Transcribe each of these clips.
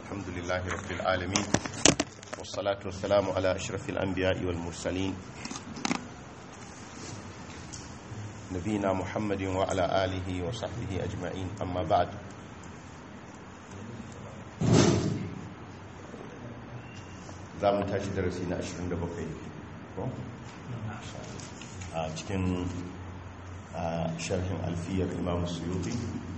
الحمد لله رب العالمين والصلاة والسلام على أشرف الأنبياء والمرسلين نبينا محمد وعلى آله وصحبه أجمعين أما بعد za mu tashi darasi na 27 ko? a cikin sharhin alfiyar imam suyuti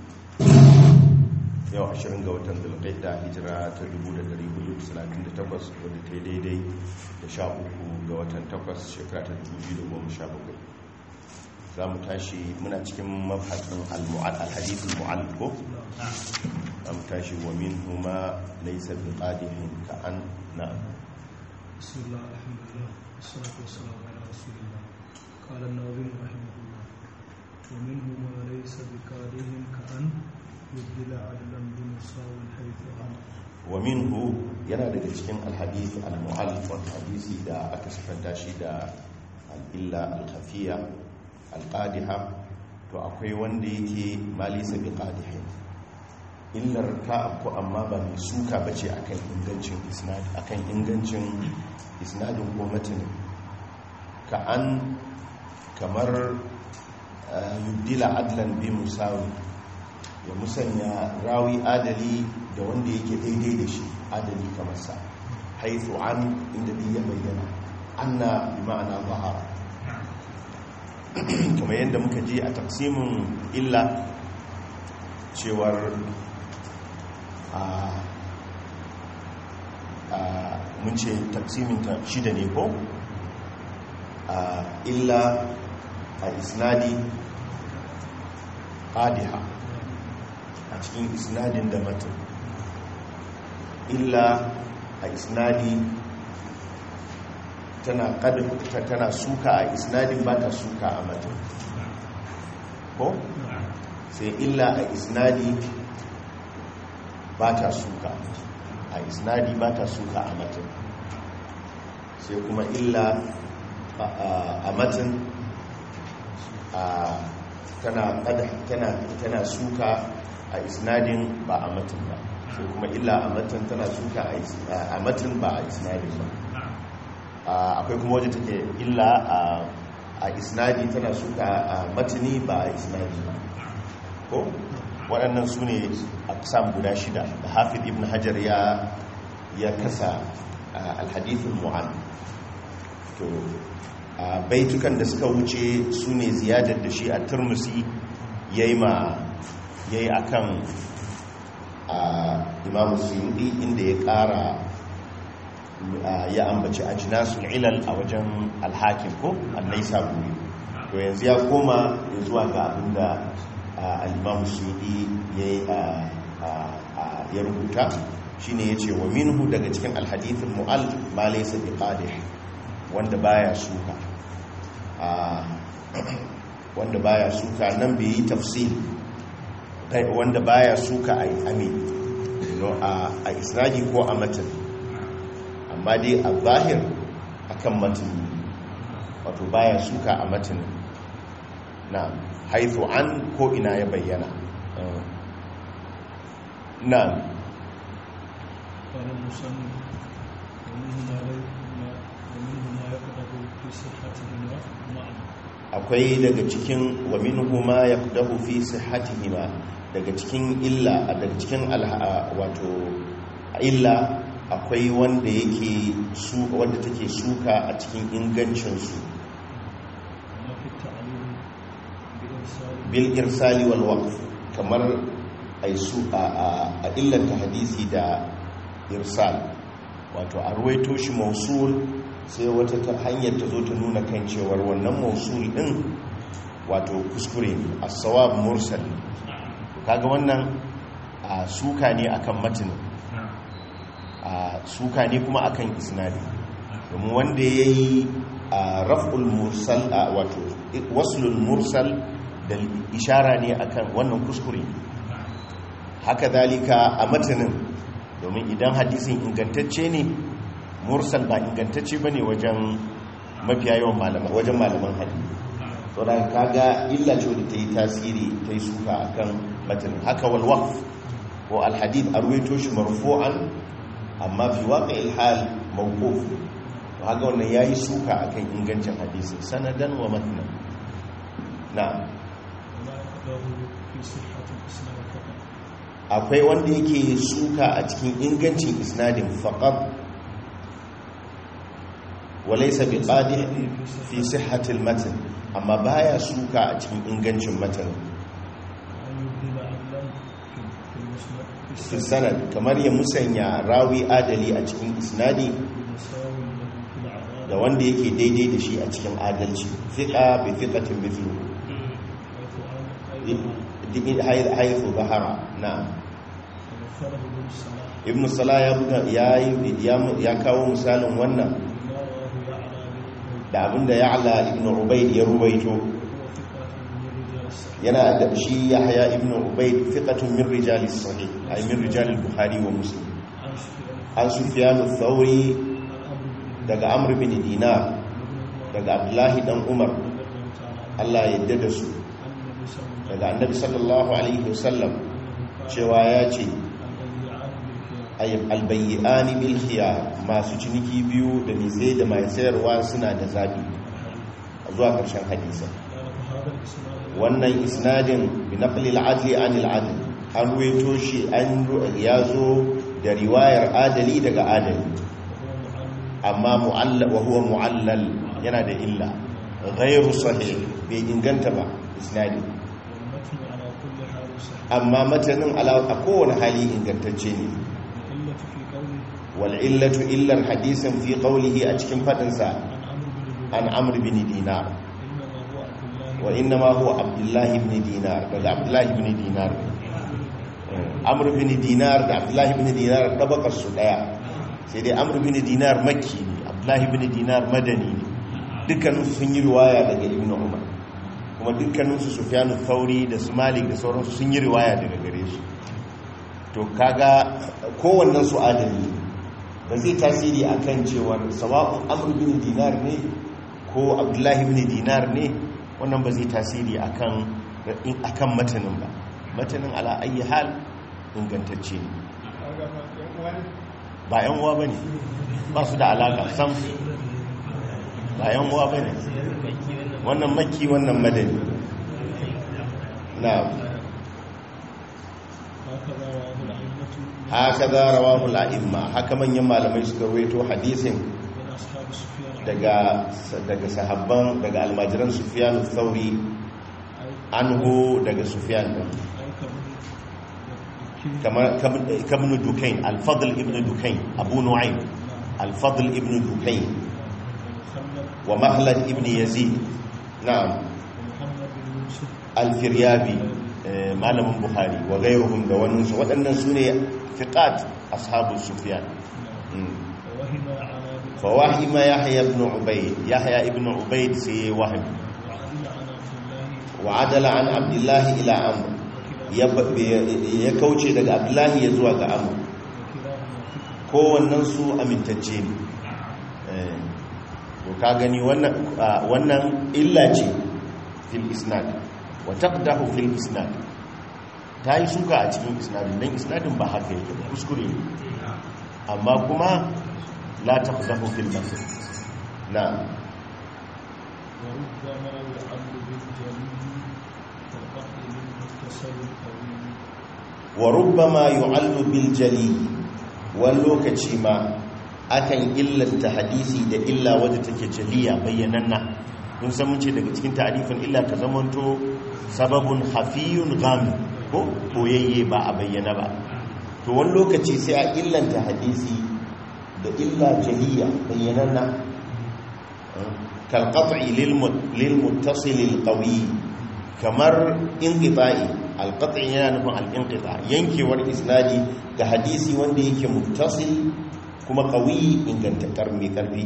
yau 20 ga watan zulqaida hijira ta 1438 wadda ta yi daidai da 13 ga watan 8 shekara ta 2017 za mu tashi muna cikin mafhatsin al-hadith al-mu'allif ko za mu tashi wa min huma laysa bi qadihin ka an na بسم الله الحمد لله والصلاة والسلام على رسول الله قال النووي رحمه الله ومنه ما ليس بكاره كأن يبدل عدلا بمساو حيث عن wa minhu yana daga cikin alhadith al-mu'allif wal hadisi da aka sifanta shi da al-illa al-khafiya al-qadiha to akwai wanda yake malisa bi qadihin illar ta ko amma ba mai suka bace akan ingancin isnad akan ingancin isnadin ko matanin ka an kamar yubdila adlan bi musawi ya musanya rawi adali da wanda yake daidai da shi adali kamar sa haithu an inda ya bayyana anna bi ma'ana zahara kamar yadda muka ji a taksimin illa cewar mun ce taksimin ta shida ne ko illa a isnadi qadiha a cikin isnadin da matan illa a isnadi tana tana suka a isnadin ba ta suka a matan ko sai illa a isnadi ba ta suka a isnadi ba ta suka a matan sai kuma illa a matan tana suka a isnadin ba a matan ba sai kuma illa a matan tana suka a matan ba a isnadin ba akwai kuma wajen take illa a isnadi tana suka a matani ba a isnadi ba ko waɗannan su ne aksam guda shida da hafiz ibn hajar ya ya kasa alhadithul mu'an to baitukan da suka wuce su ne ziyadar da shi a turmusi ya yi ma ya yi a kan imamu suyudi inda ya ƙara ya ambaci a jinasun ilal a wajen alhakin ko annai saburi to yanzu ya koma zuwa ga abinda al'imamu suyudi ya rubuta shine ya ce wa minhu daga cikin alhadithin mu'al ma laisa bi qadih wanda baya suka wanda baya suka nan bai yi tafsil wanda baya suka a ami a isra'i ko a matan amma dai a zahir akan matan wato baya suka a matan na haifu an ko ina ya bayyana na قال المصنف ومنه ما ومنه ما يقدح في صحتهما معنى akwai daga cikin wa minhu ma yaqdahu fi sihhatihima daga cikin illa daga cikin wato illa akwai wanda yake su wanda take suka a cikin ingancin su وما في التعليل بإرسال bil irsali wal waqf kamar ai su a a illanta hadisi da irsal wato a ruwaito shi mausul sai wata ta hanyar ta zo ta nuna kan cewar wannan mausul din wato kuskure ne as-sawab mursal kaga wannan a suka ne akan matinin a suka ne kuma akan isnadi domin wanda yayi raf'ul mursal wato waslul mursal da ishara ne akan wannan kuskure haka zalika a matinin domin idan hadisin ingantacce ne mursal ba ingantacce ba ne wajen mafiya yawan malaman wajen malaman hadisi to da kaga illa ce wadda ta yi tasiri ta yi suka akan matanin haka wal waqf ko alhadith a ruwaito shi marfu'an amma fi waƙa hal mawquf to haka wannan yayi suka akan ingancin hadisi sanadan wa matnan na ولا يقدر في صحة الإسلام فقط akwai wanda yake suka a cikin ingancin isnadin faqat walaysa biqadi fi sihhatil matn amma baya suka a cikin ingancin matan أن يبدل عدلا في في المسند في fi السند sanad kamar ya musanya rawi adali a cikin isnadi بمساو له في العدالة da wanda yake daidai da shi a cikin adalci fiqa bi fiqatin mithlu حيث أن أيضا haythu bahara na ومثله ابن الصلاح ibn salah ya buga ya ya kawo misalin wannan ما رواه يعلى بن da abinda ya'la ibn ubayd ya ruwaito هو ثقة من رجال الصحيح yana da shi yahya ibn ubayd fiqatun min rijal as-sahih ay min rijal al-bukhari wa muslim عن سفيان an sufyan ath-thawri عن أمر بن daga amr bin dinar daga abdullahi dan umar رضي الله تعالى عنه Allah ya yarda da su أن النبي صلى الله daga annabi sallallahu alaihi wasallam عليه وسلم cewa ya ce قال البيعان بالخيار ay albayyani bil khiyar masu ciniki biyu da mai sai da mai sayarwa suna da zabi zuwa karshen hadisi قال فهذا الإسناد wannan isnadin bi naqli al-adli an al-adl an ruwaito shi an ya zo da riwayar adali daga adali وهو معلم amma mu'allal wa huwa mu'allal yana da illa ghayru sahih bai inganta ba isnadi والمتن على كل حال صحيح amma matanin ala a kowane hali ingantacce ne العلة في قوله wal illatu illar hadisin fi qawlihi a cikin fadin sa عن عمرو بن an amr bin دينار dinar إنما هو عبد الله wa inna ma huwa abdullah ibn dinar daga abdullah ibn dinar amr bin dinar da abdullah ibn dinar tabakar su daya sai dai amr bin dinar makki ne abdullah ibn dinar madani ne dukkanin sun yi riwaya daga ibn umar kuma dukkanin su sufyanu thauri da su malik da sauransu sun yi riwaya daga gare shi to kaga kowannen su adali ba zai tasiri akan cewar sawa'un amr bin dinar ne ko abdullah ibn dinar ne wannan ba zai tasiri akan akan matanin ba matanin ala ayi hal ingantacce ne ba yan uwa bane ba su da alaka sam ba yan uwa bane wannan makki wannan madani na هكذا haka za رواه الأئمة rawahu al'imma haka manyan malamai suka rawaito hadisin من أصحاب سفيان daga daga sahabban daga almajiran sufyan thauri أي anhu daga sufyan din أي كمن kamar kabn dukain al-fadl ibn dukain abu nu'aym al-fadl ibn dukain ومخلد wa mahlad ibn yazid na'am ومحمد بن يوسف al-firyabi eh, malamin buhari wa ghayruhum da wannan su waɗannan sune fiqat ashabu sufyan Mm. ووهم على بن fa wahima yahya ibn ubayd yahya ibn ubayd sai wahim وعدل عن عبد الله wa adala an abdullahi ila amr ya ba- ya kauce daga abdullahi ya zuwa ga amr وكلاهما ثقة kowannen su amintacce ne Eh, to ka gani wannan ah, wannan illa ce fil isnad wa taqdahu fil isnad ta yi suka a cikin isnadin dan isnadin ba haka yake ba kuskure ne amma kuma la taqdahu fil matn na وربما يعل بالجليل كالقطع للمتصل القوي wa rubbama yu'allu bil jali wani lokaci ma akan illanta hadisi da illa wadda take jaliya bayyananna mun san mun ce daga cikin ta'rifin illa ta zamanto sababun hafiyun gami ko koyayye ba a bayyana ba to wani lokaci sai a illanta hadisi da illa jaliya bayyananna kalqat'i lil lil muttasil al qawi kamar inqita'i alqat'i yana nufin al-inqita yankewar isnadi ga hadisi wanda yake muttasil kuma qawi ingantakar mai karfi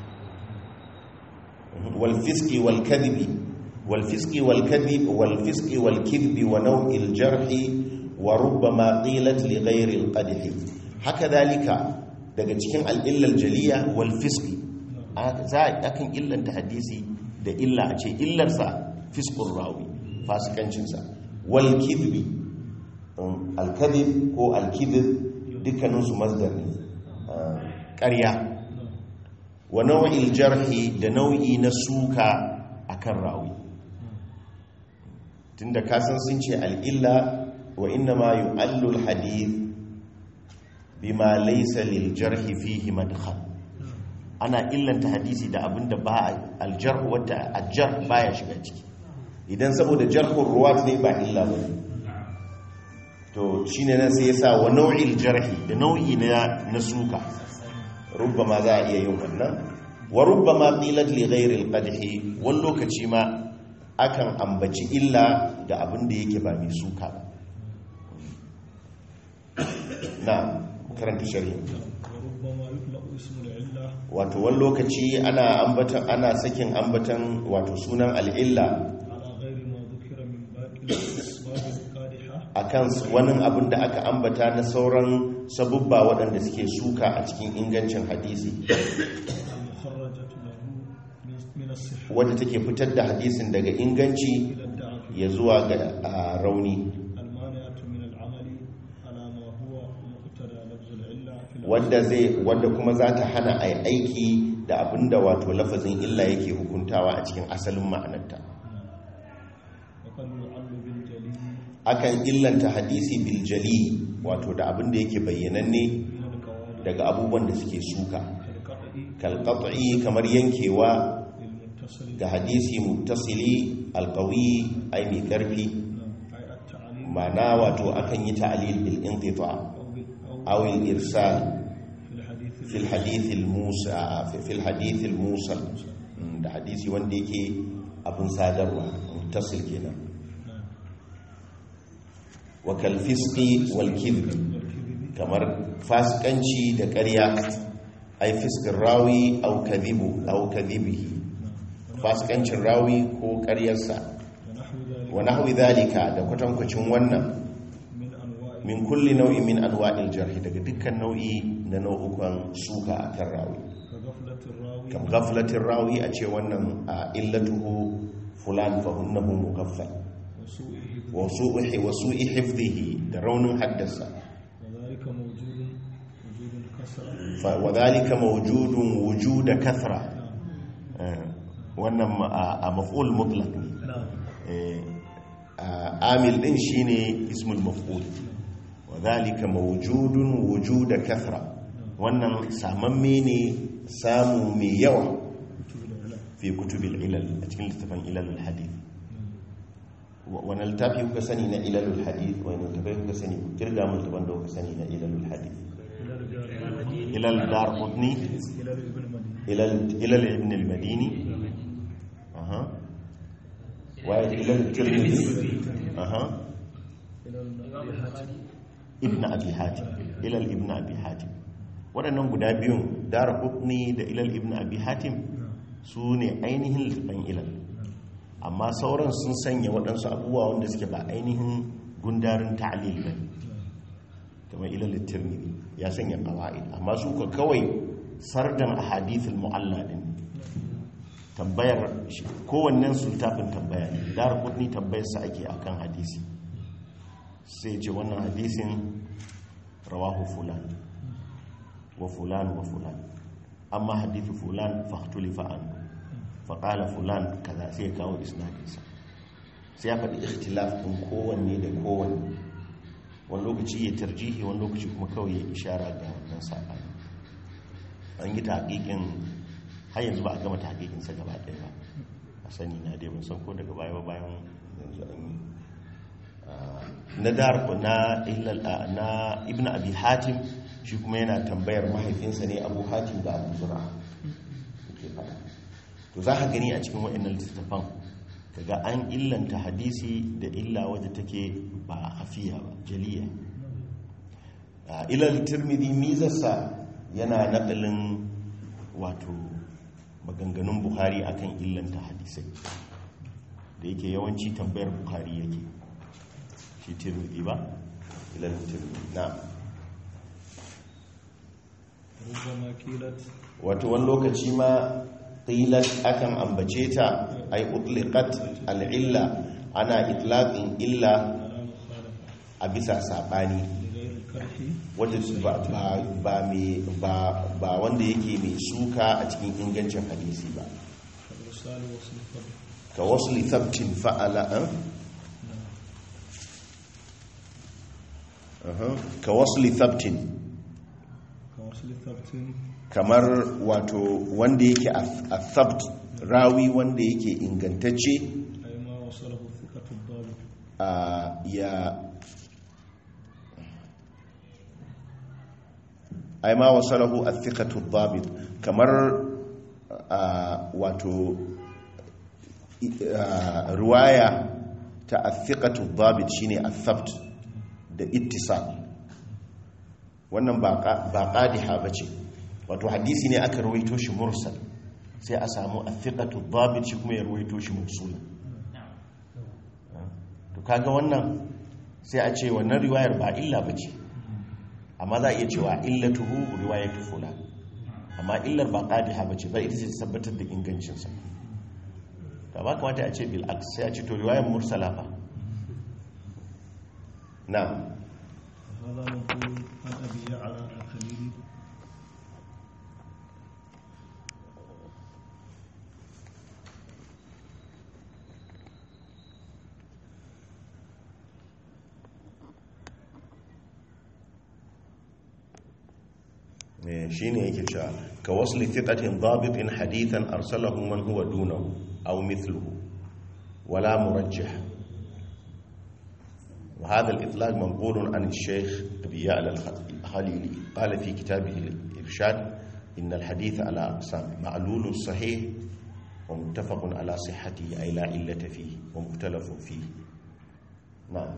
wal fisqi wal kadhibi wal fisqi wal kadhib wal fisqi wal kidhbi wa naw'il jarhi wa rubbama qilat li ghayri al-qadhi haka dalika daga cikin al-illa al-jaliya wal fisqi za a kan illanta hadisi da illa a ce illarsa fiskun rawi fasikancinsa wal kidbi um, alkadib ko alkidib dukkaninsu masdar ne ah, ƙarya wa nau'il jarhi da nau'i na suka akan rawi tunda kasan sun ce al'illa wa inna ma yu'allu al-hadith bima laysa lil jarhi fihi madkhal ana illanta hadisi da abinda ba al-jarh wata al-jarh baya shiga ciki idan saboda jarhur ruwat ne ba illa ba to shine nan sai yasa wa nau'il jarhi da nau'i na na suka rubbama za a iya yin wannan wa rubbama qilat li ghairi al-qadhi wani lokaci ma akan ambaci illa da abin da yake ba mai suka ba na karanta shari'a وربما يطلق اسم العلة wato wani lokaci ana ambatan ana sakin ambatan wato sunan al'illa على غير ما ذكر من باقي الأسباب القادحة akan wani abin da aka ambata na sauran sabubba waɗanda suke suka a cikin ingancin hadisi المخرجة له من- من الصحة wadda take fitar da hadisin daga inganci إلى الدعف ya zuwa ga a, rauni المانعة من العمل على ما هو مقتضى لفظ العلة في الأصل wadda zai wadda kuma za ta hana a aiki da abin da wato lafazin illa yake hukuntawa a cikin asalin ma'anarta وقد يعل بالجلي akan illanta hadisi biljali wato da abin da yake bayyananne من القواعد daga abubuwan da suke suka كالقطع kalqat'i kamar yankewa للمتصل ga hadisi muttasili alqawi ai mai karfi أي التعليل ma'ana wato akan yi ta'lil bil inqita أو بال- أو aw al irsal في الحديث fi al hadith al musa fi al hadith al musal Mm, da hadisi wanda yake abin sadarwa muttasil kenan نعم. wa kal fisqi wal kidhb والكذب kamar fasikanci da ƙarya ai fiskin rawi au kadhibu au kadhibihi fasikancin rawi ko ƙaryarsa ونحو ذلك wa nahwi dhalika da kwatankwacin wannan من أنواع min kulli nau'in min anwa'il jarh daga dukkan nau'i na nau'ukan suka akan rawi كغفلة الراوي kam ghaflatir rawi a ce wannan a illatuhu fulan fa hunnahu mughaffal وسوء حفظه wa su'i wa su'i hifdhihi da raunin haddasa وذلك موجود وجود كسرة fa wa dhalika mawjudun wujuda kathra نعم Eh, wannan ma- a a maf'ul mutlaq ne نعم Eh, a amil din shine ismul maf'ul wa dhalika mawjudun wujuda kathra wannan samamme ne samu mai yawa كتب العلم fi kutubil ilal a cikin littafin ilalul hadith Wa- wani littafi kuka sani na ilalul hadith wani littafai kuka sani ku kirga mun littafin da kuka sani na ilalul hadith إلى الجار ilal dar qutni إلى ابن مدين ilal ilal ibn al madini aha wa ilal tirmidhi aha إلى الحاتم ibn abi hatim ilal ibn abi hatim waɗannan guda biyun dar qutni da ilal ibn abi hatim نعم su ne ainihin littafin ilal amma sauran sun sanya waɗansu abubuwa wanda suke ba ainihin gundarin ta'alil ba kamar ilal tirmidhi ya sanya qawaid amma su ka kawai sardan ahadithul mu'alla din tambayar shi kowannen su littafin tambaya ne dar kudni tambayar sa ake akan hadisi sai ce wannan hadisin rawahu fulan wa fulan wa fulan amma hadithu fulan fahtulifa anhu faƙala fulan kaza sai ya kawo isnadinsa sai ya faɗi ikhtilaf ɗin kowanne da kowanne wani lokaci ya tarjihi wani lokaci kuma kawai ya ishara ga wannan saɓani an yi taƙiƙin har yanzu ba a gama taƙiƙinsa gaba ɗaya ba a sani na dai ban san ko daga baya ba bayan yanzu an yi Ah, na dar ko na illal ah, na ibnu abi hatim shi kuma yana tambayar mahaifinsa ne abu hatim da abu zura yake faɗa to za ka gani a cikin waɗannan littattafan kaga an illanta hadisi da illa wadda take ba hafiya ba jaliya a ilal tirmidhi mizarsa yana naɗalin wato maganganun buhari akan illanta hadisai da yake yawanci tambayar buhari yake shi tirmidhi ba ilal tirmidhi na ربما قيلت wato wani lokaci ma qilat akan ambace ta ay utliqat al-illa ana itlaqin illa على مخالفة a bisa saɓani لغير الكرح wanda ba, ba, ba, mai- ba, ba wanda yake mai suka a cikin ingancin hadisi ba كالإرسال وصل الفرد ka wasu lithabtin fa'ala an? Aha. ka wasu lithabtin كوصل الثبت kamar wato wanda yake a thabt rawi wanda yake ingantacce أي ما وصله الثقة الضابط a ya ai ma wasalahu athiqatu dhabit kamar a, wato i- a, riwaya ta athiqatu dhabit shine athabt da ittisal wannan ba qa- ba qadiha bace wato hadisi ne aka rawaito shi mursal sai a samu athiqatu dhabit shi kuma ya rawaito shi mursala to kaga wannan sai a ce wannan riwayar ba illa bace amma za a iya cewa illatuhu riwayatu fulan amma illar ba qadiha bace ba ita ce ta tabbatar da ingancin sa to ba kamata a ce bil aks sai a ce to riwayar mursala fa na'am وهذا منقول عن أبي يعلى الخليلي shi ne yake cewa ka wasu littattafin zabitin hadithan arsalahu man huwa dunahu aw mithluhu wala murajjih وهذا الإطلاق منقول عن الشيخ أبي يعلى الخليلي قال في كتابه الإرشاد إن الحديث على أقسام معلول صحيح ومتفق على صحته أي لا علة فيه ومختلف فيه نعم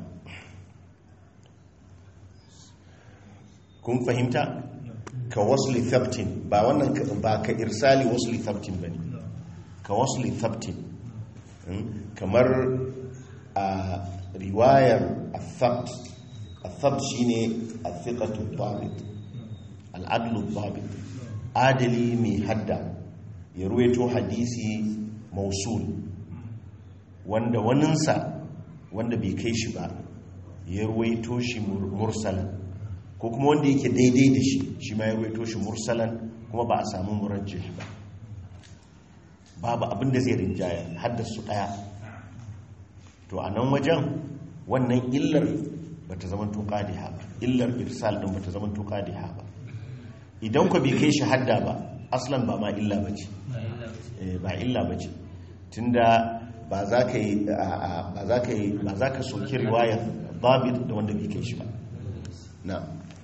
kun fahimta ka wasli thabtin ba wannan ka- ba ka irsali wasli thabtin bane ka wasli thabtin Mm, kamar a riwayar athabt athabt shine athiqatu dhabit al'adlu dhabit adali mai hadda ya ruwaito hadisi mausul wanda waninsa wanda bai kai shi ba ya ruwaito shi mur- mursalan ko kuma wanda yake daidai da shi shi ma ya ruwaito shi mursalan kuma ba a samu murajjih ba babu abin da zai rinjaya haddasu daya to a nan wajen wannan illar ba ta zama tuka da ba illar irsal din ba ta zama tuka da ba idan ku bai kai shi hadda ba aslan ba ma illa ba ce Eh, ba illa ba ce tunda ba za ka yi a- a- ba za ka yi ba za ka soki riwayar babit da wanda bai kai shi ba na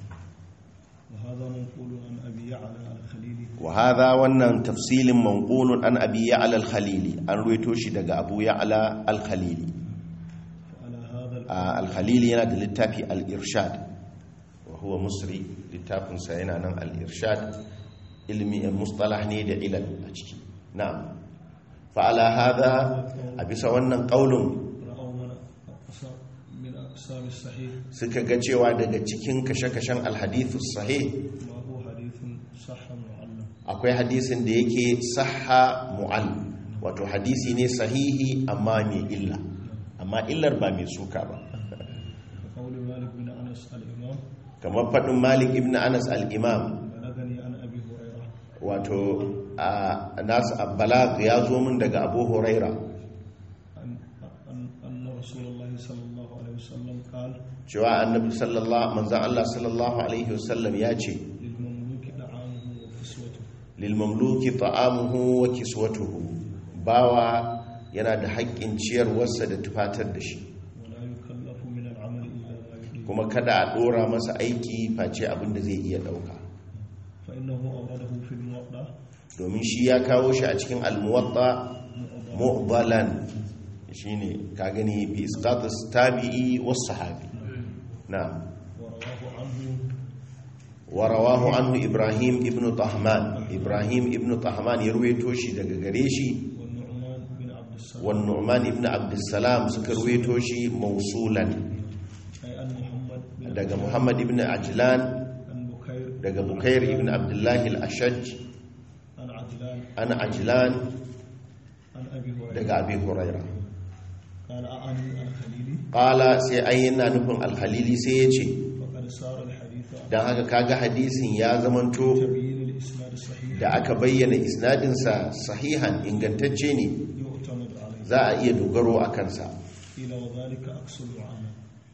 وهذا منقول عن أبي يعلى الخليلي وهذا wannan tafsilin manqulun an abi ya'la al-khalili an ruwaito shi daga abu ya'la al-khalili فعلى هذا ال- a al-khalili yana da littafi al-irshad wa huwa musri littafin sa yana nan al-irshad ilmi mustalah ne da ilal a ciki na'am fa ala hadha a bisa wannan qaulun رأوا من أقسام من أقسام الصحيح suka ga cewa daga cikin kashe-kashen al-hadith sahih ما هو حديث صح معلم akwai hadisin da yake sahha mu'al wato hadisi ne sahihi amma mai illa amma illar ba mai suka ba وقول مالك بن أنس الإمام kamar faɗin malik ibn anas al-imam بلغني عن أبي هريرة wato a nasu abbalag ya zo min daga abu huraira أن, أن, أن رسول الله صلى الله عليه وسلم قال cewa annabi sallallahu manzan allah sallallahu alaihi wasallam ya ce للمملوك طعامه وكسوته lil mamluki ta'amuhu wa kiswatuhu bawa yana da haƙƙin ciyarwarsa da tufatar da shi ولا يكلف من العمل إلا ما يطيق kuma kada a ɗora masa aiki face abin da zai iya ɗauka فإنه أورده في الموضع domin shi ya kawo shi a cikin almuwatta mu'dalan shine ka gani bi isqatus tabi'i was sahabi na ورواه عنه wa rawahu anhu ibrahim ibn tahman ibrahim ibn tahman ya ruwaito shi daga gare shi والنعمان بن عبد السلام wan nu'man ibn abdussalam suka ruwaito shi mausulan أي أن محمد بن daga muhammad ibn ajlan عن بكير daga bukair ibn abdullahi al-ashaj عن عجلان an ajlan عن أبي هريرة daga abi huraira قال أعني الخليلي qala sai ai yana nufin al-khalili sai ya ce فقد صار الحديث عن dan haka kaga hadisin ya zamanto تبيين الإسناد الصحيح da aka bayyana isnadinsa sahihan ingantacce ne يعتمد عليه za a iya dogaro a kansa قيل وذلك أقصى العمل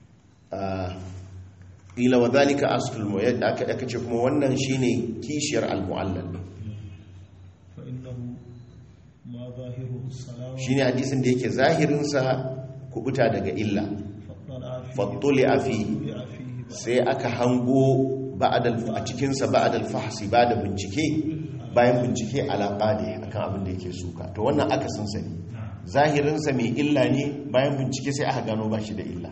ila wa zalika aslul mu'ayyad aka aka ce kuma wannan shine kishiyar al-mu'allal فإنه ما ظاهره السلام shine hadisin da yake zahirin sa kubuta daga illa فاطلع فيه fattuli afi طلع فيه sai aka hango ba'dal a cikin sa ba'dal fahsi ba da bincike bayan bincike ala qadi akan abin da yake suka to wannan aka sun sani zahirin sa mai illa ne bayan bincike sai aka gano ba shi da illa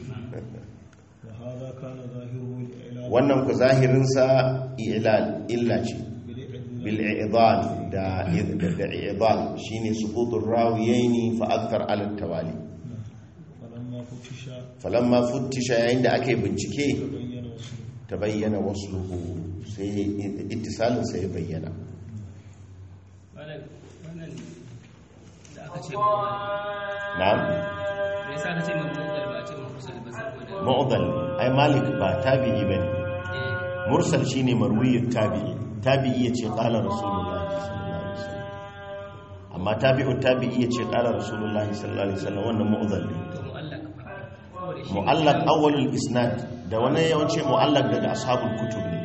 وهذا كان ظاهره الإعلان wannan ku zahirin sa ilal illa ce بالإعلان بالإعضال دا دا إعضال شيني سقوط الراويين فأكثر على التوالي فلما فتش فلما فتش عند أكي بنشكي تبين وصله تبين وصله سي اتصال سيبين wannan wannan da aka ce نعم me yasa aka ce mun mutal ba a ce mun musul ba saboda معضل أي مالك با تابعي بني eh مرسل شيني مروي التابعي تابعي يتي قال رسول الله صلى الله عليه وسلم أما تابع التابعي يتي قال رسول الله صلى الله عليه وسلم وأنه معضل ne to mu'allaq fa saboda shi mu'allaq awwalul isnad da wani yawanci mu'allaq daga ashabul kutub ne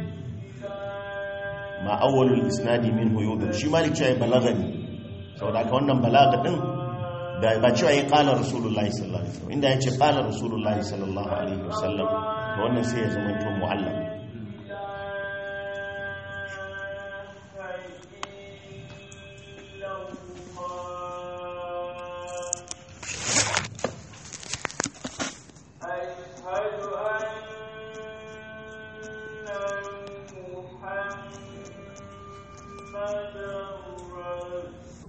ma awwalul isnadi minhu yudur shi malik cewa balagani saboda haka wannan balaga din da ba cewa ya qala rasulullahi sallallahu alaihi wasallam inda yace qala rasulullahi sallallahu alaihi wasallam to wannan sai ya zama to mu'allaq أشهد أن محمدا رسول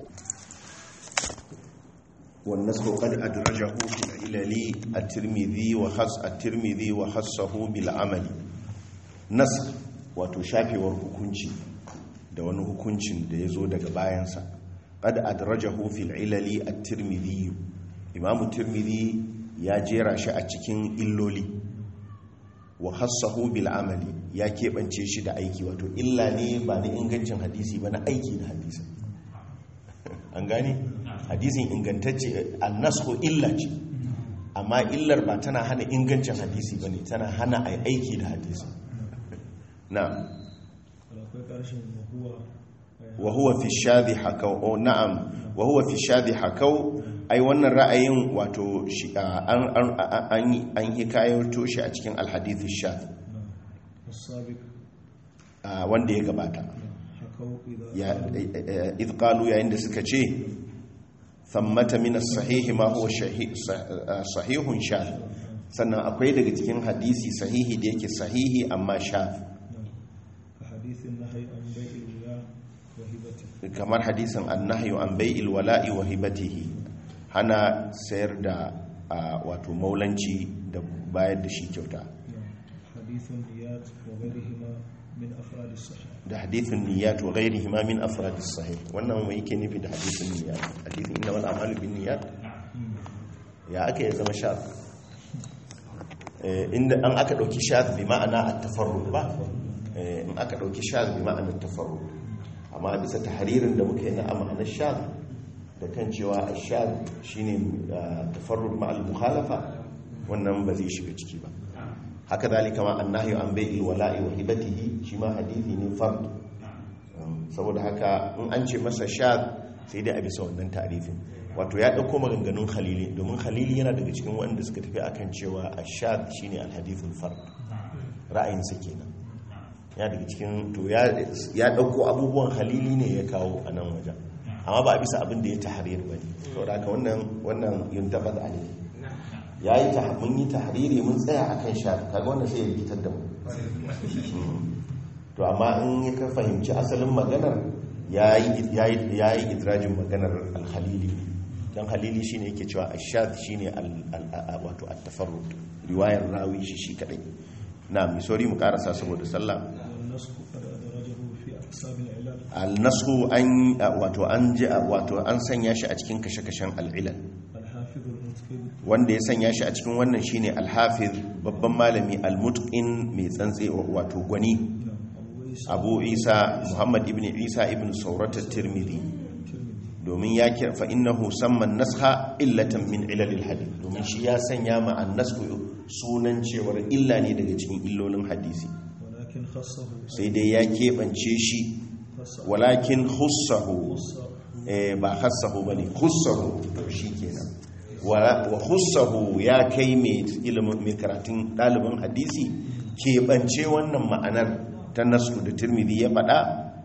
والنسخ قد أدرجه في العلل الترمذي وخص الترمذي وخصه بالعمل نسخ wato shafewar hukunci da wani hukuncin da ya zo daga bayansa qad adrajahu fil ilali at-tirmidhi imam tirmidhi ya jera shi a cikin illoli wa khassahu bil amali ya keɓance shi da aiki wato illa ne ba na ingancin hadisi ba na aiki da hadisi an gane hadisin ingantacce annasku illa ce amma illar ba tana hana ingancin hadisi ba ne tana hana a aiki da hadisi na akwai ƙarshen mahuwa wa huwa fi shadhi hakau oh, na'am wa huwa fi shadhi hakau ai wannan ra'ayin wato shi an an an an hikayato shi a cikin alhadith shadh السابق wanda ya gabata حكوا إذا ya idh qalu yayin da suka ce thammata min as-sahih ma huwa shahi- sah- sahihun shadh sannan akwai daga cikin hadisi sahihi da yake sahihi amma shadh كحديث النهي عن بيع الولاء وهبته kamar hadisin annahyu an bai'il wala'i wa hibatihi hana sayar da a, wato maulanci da bayar da shi kyauta نعم. حديث النيات وغيرهما من أفراد الصحيح da hadithin niyyat wa ghairihi ma min afrad as-sahih wannan mai yake nufi da hadithin niyyat hadithin innamal a'malu bin niyyat ya aka ya zama shaf Eh, inda an aka dauki shaf bi ma'ana at-tafarrud ba Eh, in aka dauki shaf bi ma'ana at-tafarrud amma bisa tahririn da muka yi na ma'anar shaf da kan cewa ash-shaf shine ah, tafarrud ma'al mukhalafa wannan ba zai shiga ciki ba haka zalika ma annahyu an bai'il wala'i wa hibatihi shi ma hadithi ne fard Um, saboda haka in an ce masa shad sai dai a bisa wannan tarifin wato ya dauko maganganun khalili domin khalili yana daga cikin wanda suka tafi akan cewa ashad shine alhadithul fard ra'ayin sa kenan ya daga cikin to ya ya dauko abubuwan khalili ne ya kawo a nan wajen amma ba a bisa abin da ya tahrir bane saboda haka wannan wannan yuntabad alayhi ya yi ta mun yi tahriri mun tsaya akan shafi kaga wannan sai ya rikitar da mu to amma in ka fahimci asalin maganar ya yi idrajin maganar alhalili don halili shine yake cewa ashad shine wato at-tafarrud riwayar rawi shi shi kadai na mi sori mu karasa saboda sallah والنسخ قد أدرجه في أقسام العلل al-nasu an wato an ji wato an sanya shi a cikin kashe-kashen al-ilal الحافظ المنذري المتقن wanda ya sanya shi a cikin wannan shine al-hafiz babban malami al-mutqin mai tsantsi wato gwani نعم أبو عيسى abu isa muhammad ibn isa ibn saurat at-tirmidhi الترمذي domin ya kira fa innahu samma nasha illatan min ilalil hadith domin shi ya sanya ma an-nasku sunan cewar illa ne daga cikin illolin hadisi ولكن خصه sai dai ya keɓance shi خصه walakin khussahu خصه eh, ba khassahu bane khussahu to shikenan wa wa khussahu ya kai mai ilimin mai karatun ɗalibin hadisi keɓance wannan ma'anar ta nasu da tirmidhi ya faɗa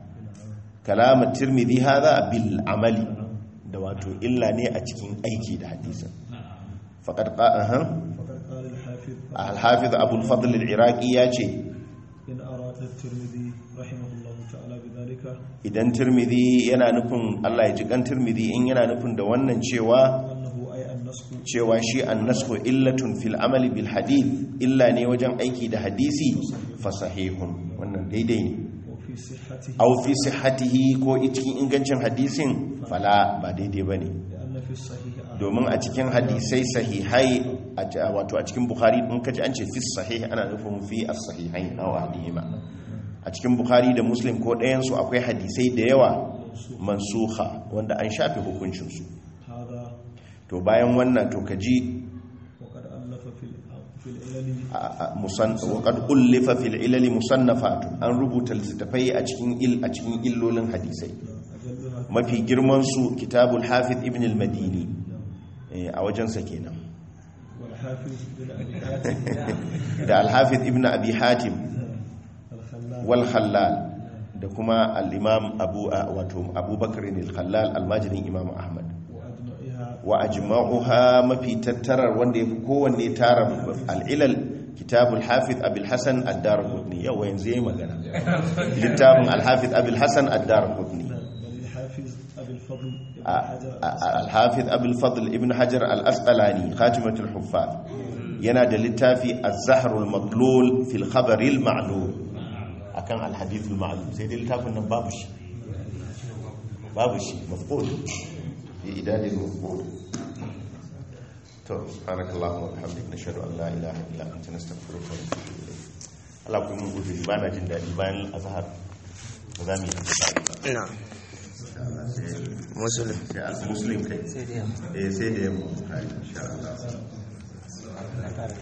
kalamar tirmidhi hadha bil amali da wato illa ne a cikin aiki da hadisin faqad qa'a فقد قال الحافظ al-hafiz abu al-fadl al-iraqi ya ce إن أراد الترمذي رحمه الله تعالى بذلك idan tirmidhi yana nufin Allah ya ji kan tirmidhi in yana nufin da wannan cewa أنه أي النسخ cewa shi annasku illatun fil amali bil hadith illa ne wajen aiki da hadisi fa sahihun wannan daidai ne وفي صحته aw fi sihhatihi ko cikin ingancin hadisin fala ba daidai bane لأن في الصحيح أحد domin a cikin hadisai sahihai a ci- wato a cikin bukhari in kaji an ce fi sahih ana nufin fi as-sahihain aw ahadihima a cikin bukhari da muslim ko ɗayan su akwai hadisai da yawa mansuha wanda an shafe hukuncin su هذا to bayan wannan to kaji وقد ألف في ال- في العلل waƙad ullifa fil ilali musannafatu an rubuta littattafai a cikin il a cikin illolin hadisai أجلها mafi girman su kitabul hafiz ibn al-madini eh, a wajensa kenan والحافظ بن أبي حاتم da al-hafiz ibn abi hatim الخلال wal khallal da kuma al-imam abu a- wato abubakar al-khallal almajirin imam ahmad وأجمعها wa ajma'uha mafi tattarar wanda yafi kowanne tara al-ilal kitabul hafiz abul hasan ad-darqutni yawa yanzu yayi magana littafin al-hafiz abul hasan ad-darqutni وللحافظ أبي الفضل بن a- حجر a- al-hafiz abul fadl ibn hajar al-asqalani khatimatul huffaz yana da littafi az-zahrul matlul fil khabar al-ma'lul akan al-hadith al-ma'lul sai dai littafin nan babu shi babu shi mafqul fi idadil mafqul to subhanakallahumma wa bihamdika nashhadu an la ilaha illa anta nastaghfiruka wa natubu ilayk Allah ku mun gudu ba na jin dadi bayan azhar ba za mu yi ba na musulun sai al muslim kai eh sai da yamma insha Allah